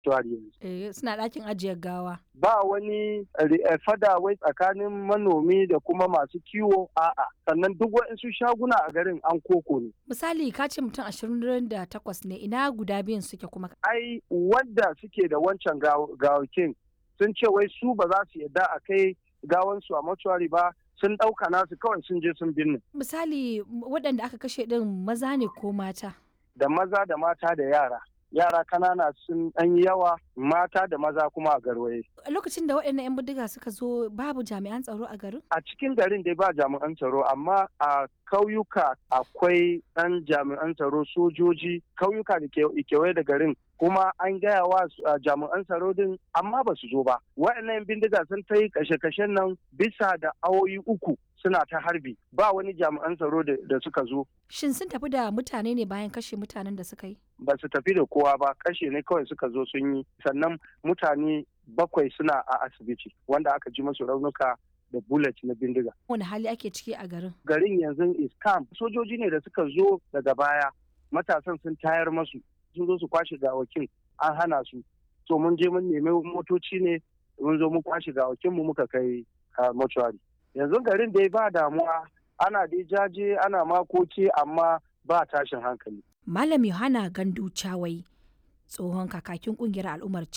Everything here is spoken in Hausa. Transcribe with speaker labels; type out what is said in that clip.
Speaker 1: yanzu.
Speaker 2: Eh, suna ɗakin ajiyar gawa.
Speaker 1: Ba wani fada wai tsakanin manomi da kuma masu kiwo a'a sannan duk waɗansu shaguna a garin an koko ne.
Speaker 2: Misali ka ce mutum ashirin da takwas ne ina guda biyun suke kuma.
Speaker 1: Ai wanda suke da wancan gawakin sun ce wai su ba za su yadda a kai gawansu a mortuary ba sun ɗauka nasu kawai sun je sun binne.
Speaker 2: Misali waɗanda aka kashe ɗin maza ne ko mata?
Speaker 1: Da maza da mata da yara. Yara kanana sun ɗan yi yawa mata da maza kuma a garwaye.
Speaker 2: Lokacin da waɗannan 'yan bindiga suka zo babu jami'an tsaro a garin?
Speaker 1: A cikin garin dai ba jami'an tsaro amma a kauyuka akwai ɗan jami'an tsaro sojoji kauyuka da kewaye da garin kuma an gaya wa jami'an tsaro din amma ba su zo ba waɗannan bindiga sun ta yi kashe-kashen nan bisa da awoyi uku suna ta harbi ba wani jami'an tsaro da suka zo
Speaker 2: Shin sun tafi da mutane ne bayan kashe mutanen da suka yi?
Speaker 1: ba su tafi da kowa ba kashe ne kawai suka zo sun yi sannan mutane bakwai suna a asibiti wanda aka ji masu raunuka da bullet na bindiga.
Speaker 2: Wani hali ake ciki a garin?
Speaker 1: Garin yanzu is camp sojoji ne da suka zo daga baya matasan sun tayar masu sun zo su kwashe gawakin an hana su so mun je mun nemi motoci ne mun zo mun kwashe gawakin mu muka kai mortuary yanzu garin dai ba damuwa ana dai jaje ana makoki amma ba tashin hankali
Speaker 2: Malam Yohana Gandu Chawai tsohon kakakin kungiyar al'ummar